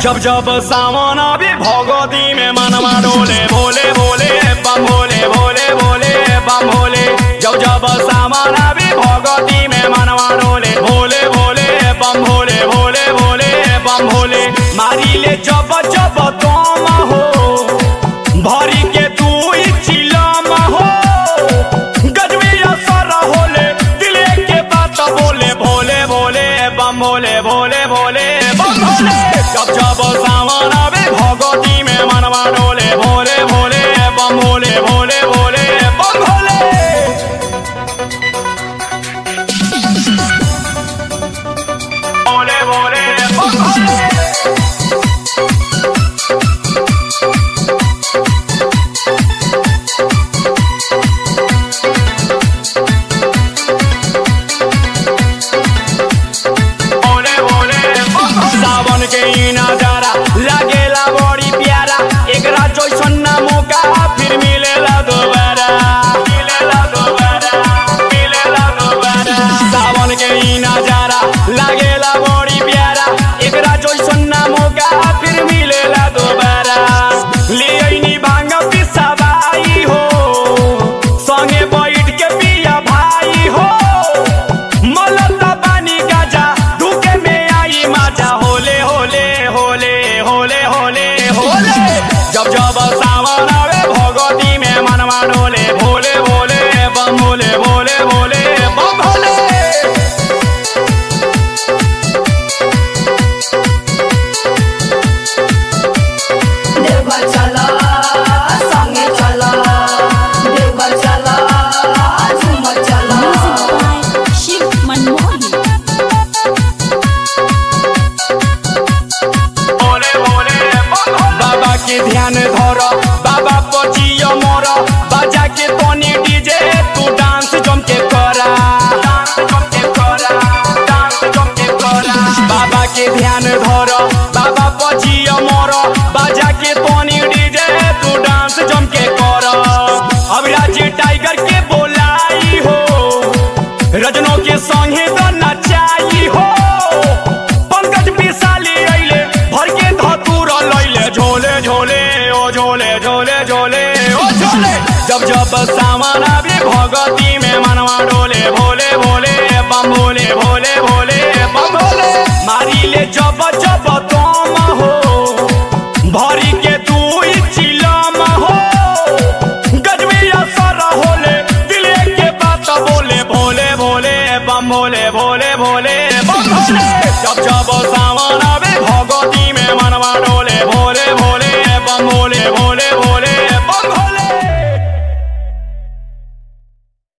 जब जब सावन आवे भगवती में मनवा डोले भोले भोले बम भोले भोले भोले बम भोले जब जब सावन आवे भगवती में मनवा डोले भोले भोले बम भोले भोले भोले बम भोले मारी ले जब जब तुम हो भरी के तू चिलम हो गजबी असर होले दिले के बात बोले भोले भोले बम भोले भोले भोले बम भोले जब जब सावन आवे भगवती में मनवा डोले भोले भोले बम भोले भोले भोले बम भोले भोले भोले बम भोले भोले भोले सावन के ई नजारा लागेला बड़ी प्यारा एकरा जैसन ना मौका फिर मिलेला दोबारा मिलेला दोबारा मिलेला दोबारा सावन के ई नजारा लागेला बड़ी प्यारा एकरा जैसन ना मौका फिर मिलेला दोबारा ले आइनी भांग पिसाबाई हो संगे बैठ के पिया भाई हो मलता पानी गाजा धुके में आई माजा होले होले होले होले होले होले जब जब सावन आवे भगवती में मनवा डोले भोले भोले बम भोले भोले भोले बम भोले देवघर चला संगे चला देवघर चला झूमर चला Music by Shiv Manmohan. Bhole Bhole बम भोले। बाबा के ध्यान धर बाबा पचियो मोर बाजा के तनी डीजे तू डांस जम के करा डांस जम के करा डांस जम के करा बाबा के ध्यान धर बाबा पचियो मोर बाजा के तनी डीजे तू डांस जम के करा अभिराज टाइगर के बोलाई हो रजनों के संगे तो नचाई हो पंकज पिसाली अइले भर के धतूर लइले झोले झोले ओ झोले झोले झोले ओ झोले जब जब सामान आवे भगती में मनवा डोले भोले भोले बम भोले भोले भोले बम भोले मारी ले जब जब तुम हो भरी के तू चिलम हो गजबी असर होले दिले के बात बोले भोले भोले बम भोले भोले भोले बम भोले जब जब सावन